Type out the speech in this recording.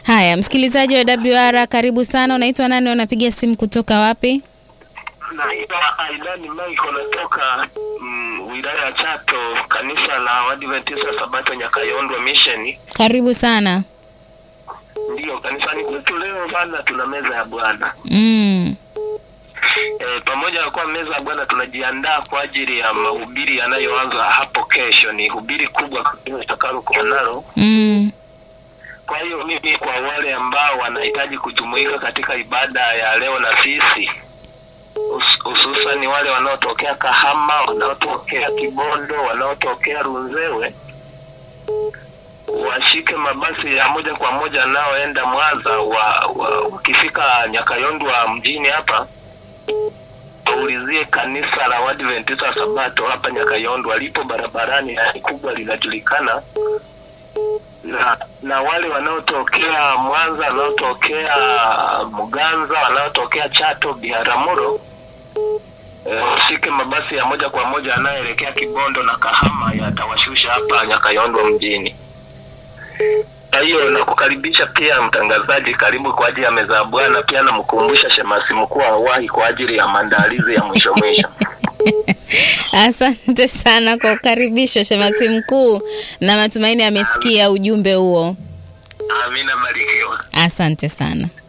Haya, msikilizaji wa WR, karibu sana. Unaitwa nani? Unapiga simu kutoka wapi? Naitwa Aidani Michael natoka mm, wilaya ya Chato, kanisa la Waadventista Sabato Nyakayondwa Mission. Karibu sana. Ndiyo, kanisani kwetu leo bana, tuna meza ya Bwana Mm. e, pamoja na kuwa meza ya Bwana tunajiandaa kwa ajili ya mahubiri yanayoanza hapo kesho. Ni hubiri kubwa kabisa tutakalokuwa nalo. Mm. Kwa hiyo mimi, kwa wale ambao wanahitaji kujumuika katika ibada ya leo na sisi hus- hususan wale wanaotokea Kahama, wanaotokea Kibondo, wanaotokea Runzewe, washike mabasi ya moja kwa moja yanayoenda Mwanza. Wa, wa, wakifika Nyakayondwa mjini hapa waulizie kanisa la Waadventista Sabato hapa Nyakayondwa, lipo barabarani na ni kubwa, linajulikana na na wale wanaotokea Mwanza, wanaotokea Muganza, wanaotokea Chato, Biharamulo eh, washike mabasi ya moja kwa moja yanayoelekea Kibondo na Kahama, yatawashusha hapa Nyakayondwa mjini. Kwa hiyo nakukaribisha pia mtangazaji, karibu kwa ajili ya meza ya Bwana. Pia namkumbusha shemasi mkuu awahi kwa ajili ya maandalizi ya mwisho mwisho. Asante sana kwa ukaribisho shemasi mkuu, na matumaini amesikia ujumbe huo. Amina, barikiwa. Asante sana.